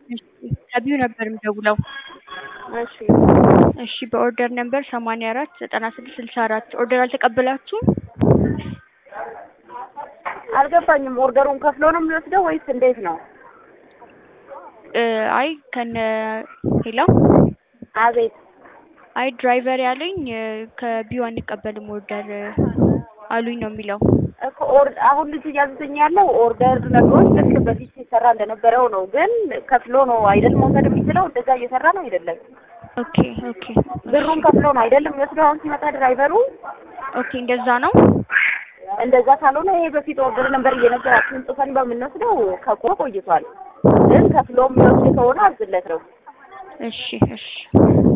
ከቢዩ ነበር የምደውለው። እሺ እሺ በኦርደር ነምበር ሰማንያ አራት ዘጠና ስድስት ስልሳ አራት ኦርደር አልተቀበላችሁም? አልገባኝም። ኦርደሩን ከፍሎ ነው የሚወስደው ወይስ እንዴት ነው? እ አይ ከነ ሄሎ አቤት አይ ድራይቨር ያለኝ እ ከቢዩ አንቀበልም ኦርደር እ አሉኝ ነው የሚለው። እኮ ኦር አሁን ልጁ እያዘዘኝ ያለው ኦርደር ነገሮች ልክ በፊት ሲሰራ እንደነበረው ነው። ግን ከፍሎ ነው አይደል መውሰድ የሚችለው? እንደዛ እየሰራ ነው አይደለም? ኦኬ ኦኬ ብሩን ከፍሎ ነው አይደለም የሚወስደው? አሁን ሲመጣ ድራይቨሩ ኦኬ እንደዛ ነው። እንደዛ ካልሆነ ይሄ በፊት ኦርደር ነበር እየነገራችሁን ጽፈን በምንወስደው ከቆ ቆይቷል። ግን ከፍሎ የሚወስድ ከሆነ አዝለት ነው። እሺ እሺ